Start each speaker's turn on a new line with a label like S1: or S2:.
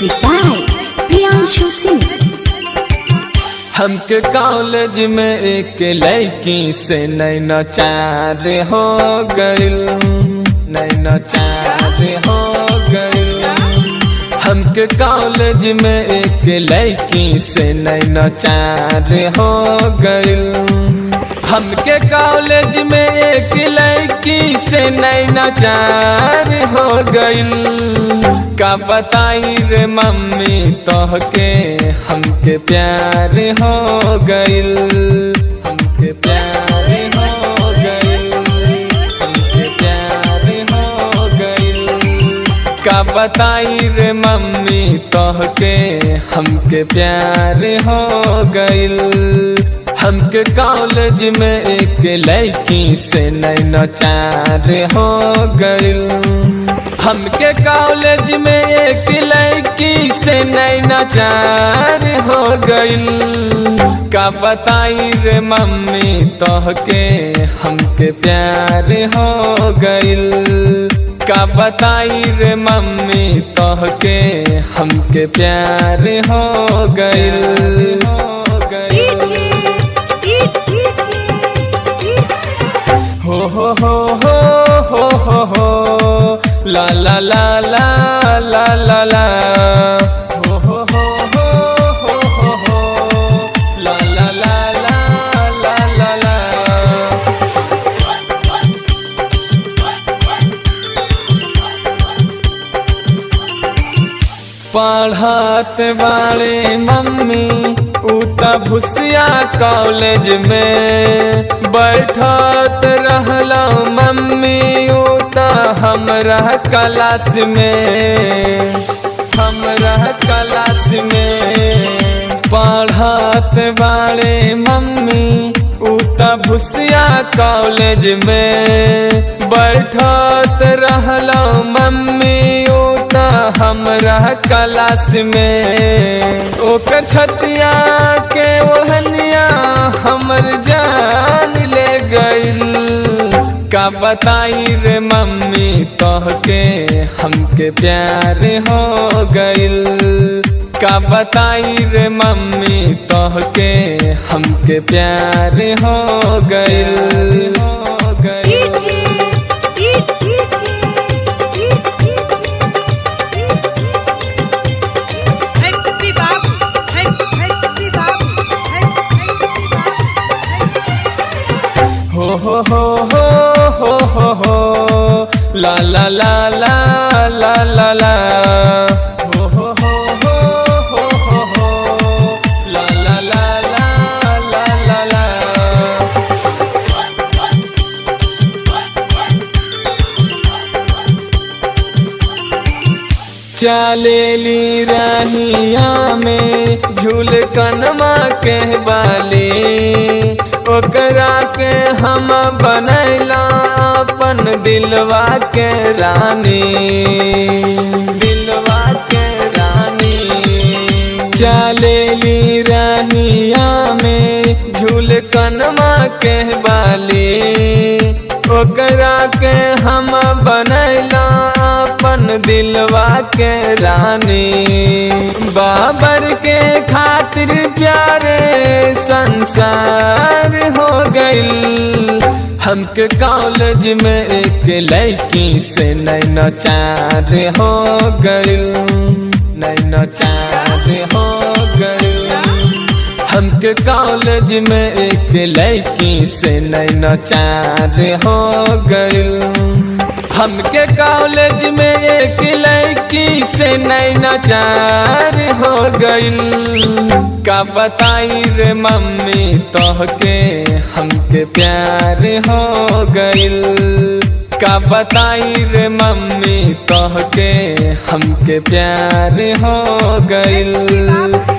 S1: Music by Priyanshu Singh.
S2: हमके college में एक लड़की से नैना चार हो गइल नैना चार हो गइल हमके कॉलेज में एक लड़की से नैना चार हो गइल हमके कॉलेज में एक लड़की से नैना चार हो गइल का बताई रे मम्मी तोहके हमके प्यार हो गइल हमके प्यार हो गइल हमके प्यार हो गइल का बताई रे मम्मी तोहके हमके प्यार हो गइल हमके कॉलेज में एक लड़की से नैना चार हो गइल हमके कॉलेज में एक लड़की से नैना चार हो गइल का बताई रे मम्मी तोहके हमके प्यार हो गइल का बताई रे मम्मी तोहके हमके प्यार हो गइल हो गइल हो हो हो हो हो हो हो ला ला ला ला ला ला ला हो हो हो हो हो हो हो ला ला ला ला ला ला ला पढ़त वाले मम्मी उता भुसिया कॉलेज में बैठत रहला मम्मी उता हमरा क्लास में हमरा क्लास में पढ़त वाले मम्मी उता भुसिया कॉलेज में बैठत रहला मम्मी उता हमरा क्लास में ओकर छतिया के ओढ़निया हमर जान ले गइल का बताई रे मम्मी तोहके हमके प्यार हो गइल का बताई रे मम्मी तोहके हमके प्यार हो गइल हो गइल
S3: Happy Babu, Happy Happy Babu, Happy Happy Babu.
S2: हो हो हो हो हो हो हो ला ला ला ला ला ला ला हो हो हो हो हो हो हो ला ला ला ला ला ला ला चलेली रहिया में झूल कनमा के बाली ओकरा के हम बनैला अपन दिलवा के रानी दिलवा के रानी चलेली रहिया में झूल कनमा के बाली ओकरा के हम बनैला अपन दिलवा के रानी बाबर के खातिर प्यारे संसार हो गइल हमके कॉलेज में एक लड़की से नैना चार हो गइल नैना चार हो गइल हमके कॉलेज में एक लड़की से नैना चार हो गइल हमके कॉलेज में एक लड़की से नैना चार हो गइल का बताई रे मम्मी तोहके हमके प्यार हो गइल का बताई रे मम्मी तोहके हमके प्यार हो गइल